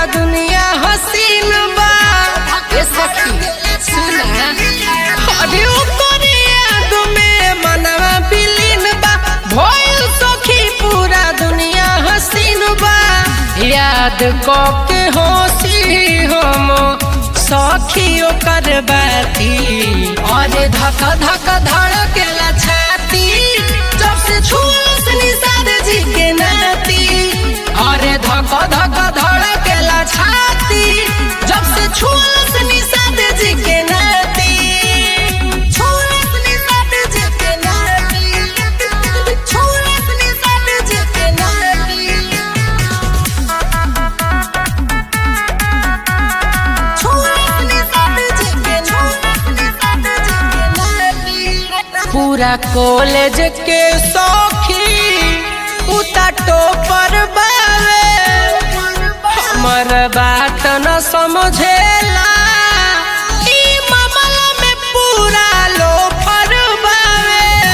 दुनिया हसीन बा ए सखी सुना अरे ओकरे याद में मनवा बिलीन बा भइल सखी पूरा दुनिया हसीन बा याद क के हंसी हम सखी ओकर बाती अरे धक धक धड़केला छाती जब से छूस निषाद जी के नाती अरे धक धक धड़केला छाती जब से छूस निषाद जी के नाती छूस निषाद जी के नाती छूस निषाद जी के नाती पूरा कॉलेज के सौखी उता टोपर बावे हमर बात न समझेला ई मामला में पूरा लोफर बावे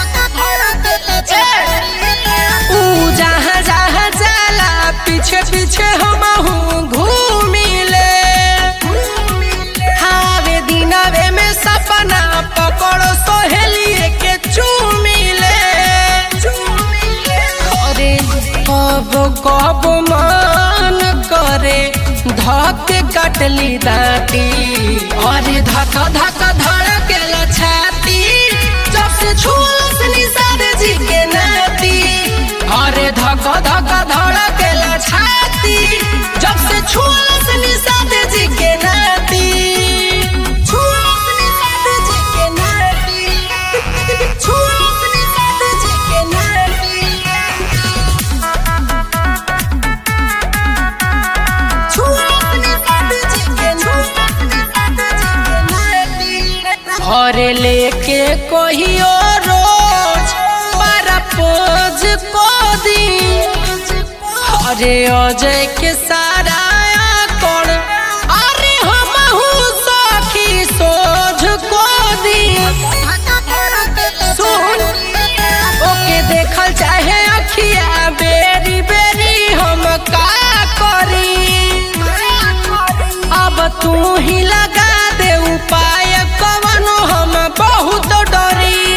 ऊ जहाँ जहाँ जाला पीछे पीछे हमहू घूमिले हावे दिनवे में सपना पकड़ो सोहेलिए के चूमिले अरे कब कब मन करे धक कटली दाती अरे धक धक धड़केला छाती जब से छूस निषाद जी के नाती अरे धक धक धड़केला छाती जब से छूस निषाद जी के नाती छूस निषाद जी के नाती छूस निषाद जी के नाती घरे लेके कहियो रोज para पोज को दी अरे अजय के सारा कौन अरे हम सखी सोझ को दी सुन ओके देखल चाहे अखिया बेरी बेरी हम का करी अब तू ही लगा दे उपाय कवनो हम बहुत डरी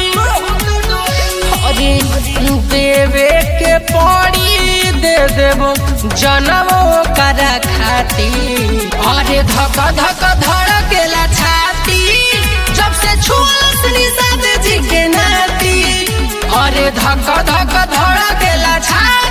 अरे देवे के पड़ी दे देबो जनमो करा खाती अरे धक धक धड़केला छाती जब से छुआस निषाद जी के नाती अरे धक धक धड़केला छाती